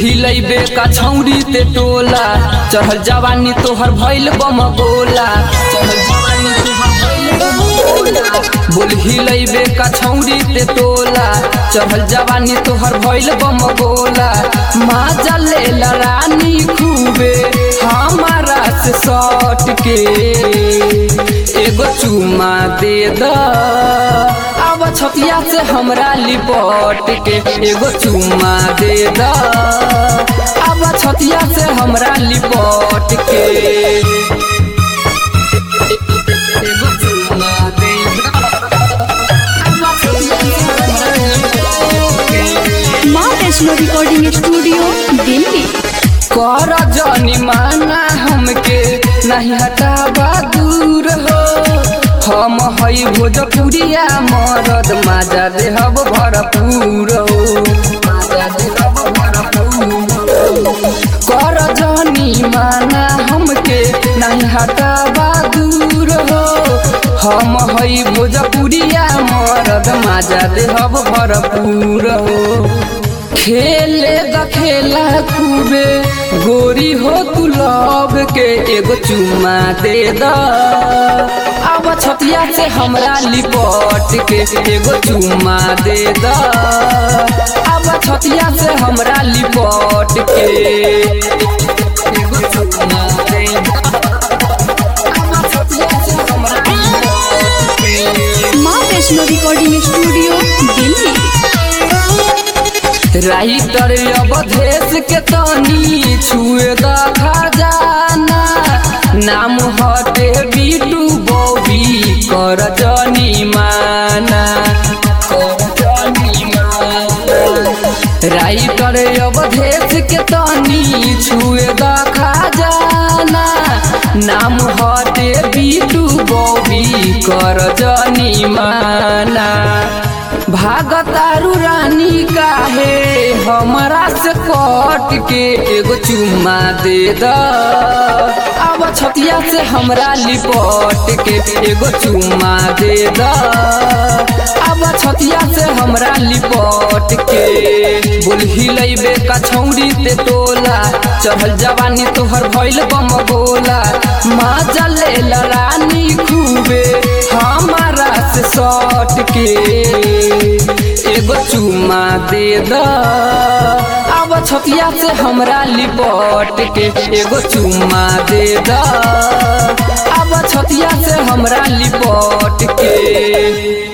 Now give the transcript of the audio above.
हिलैबे का छौरी ते टोला चढ़ल जवानी तोहर भइल बम गोला चढ़ल जवानी तोहर भइल बम गोला बोल हिलैबे का छौरी ते टोला चढ़ल जवानी तोहर भइल बम गोला माजा ले रानी खूबे हमारा से सट के एगो चुमा दे द अब छतिया से हमरा लिपट के एगो चुमा दे द अब छतिया से हमरा लिपट के एगो चुमा दे द अब छतिया से हमरा लिपट के। माँ वैष्णो रिकॉर्डिंग स्टूडियो दिल्ली कर जनी माना हमके नहीं हटाबा दूर हो हम हई भोजपुरिया मरद माजा देहब भरपूर हो माजा देहब भरपूर हो। कर जनी माना हमके नहीं हटाबा दूर हो हम हई भोजपुरिया मरद माजा देहब भरपूर हो खेले द खेला खूबे गोरी हो तू लब के एगो चुमा दे द अब छतिया से हमरा लिपट के एगो चुमा दे द अब छतिया से हमरा लिपट के एगो चुमा दे द अब छतिया से हमरा लिपट के माँ Vaishno recording studio Delhi writer Awadhesh के तनी छुए द खजाना नाम हटे बीटू बॉबी कर जनी माना कर जनी माना राइटर अवधेश के तनी छुए द खजाना नाम हटे बीटू बॉबी कर जनी माना भागतारू रानी काहे हमरा से कट के एगो चुम्मा दे द अब छतिया से हमरा लिपट के एगो चुम्मा दे द अब छतिया से हमरा लिपट के बोल हिलैबे का छौरी ते टोला चढ़ल जवानी तोहर भइल बम गोला माजा ले रानी खूबे हमारा से सट के एगो चुमा दे द अब छतिया से हमरा लिपट के एगो चुमा दे द अब छतिया से हमरा लिपट के